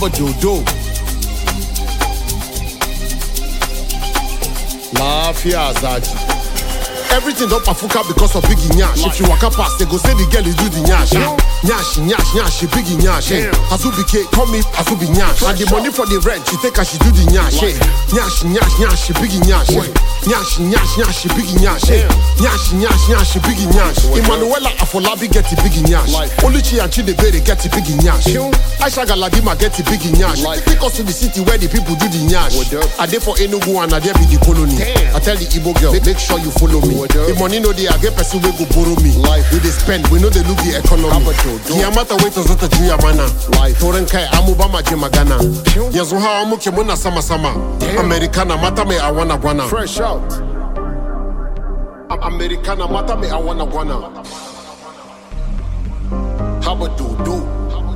Haba dodo. Lafiya Zaji. Everything don pafuka because of Biggie Nyash. If you waka pass, they go say the girl is do the Nyash. ah. Nyash, Nyash, Nyash, Biggie Nyash. eh. Azubi K, call me Azubi Nyash. And the money for the rent, she take her, she do the Nyash. eh. Nyash, Nyash, Nyash, Biggie Nyash. eh. Nyash, Nyash, Nyash, Biggie Nyash. eh. Nyash, Nyash, Nyash, Biggie Nyash. Emmanuela Afolabi get the Biggie Nyash. Oluchi and Chidebere get the Biggie Nyash. Aisha Galadima get the Biggie Nyash. Take us to the city where the people do the Nyash. I dey for Enugu and I dey be the colony. I tell the Igbo girl, make, make sure you follow me. The money no dey, I get person wey go borrow me. We dey spend, we know they look the economy. Kiyamata wait till zata juya mana. Toren kai amu ba ma je magana. Yanzu hawa muke muna sama sama. Americana mata mai awana gwana. Fresh out. Americana mata mai awana gwana. Haba dodo.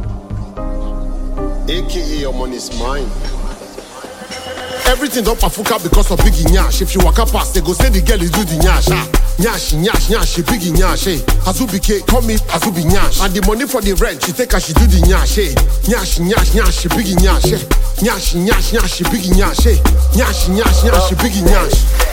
AKA your money's mine. Everything don pafuka because of Biggie Nyash. If you waka pass, they go say the girl is do the Nyash. Ah. Nyash, Nyash, Nyash, Biggie Nyash. Eh. Azubi K, call me Azubi Nyash. And the money for the rent, she take her, she do the Nyash. Eh. Nyash, Nyash, Nyash, Biggie Nyash. Eh. Nyash, Nyash, Nyash, Biggie Nyash. Eh. Nyash, Nyash, Nyash, Biggie Nyash.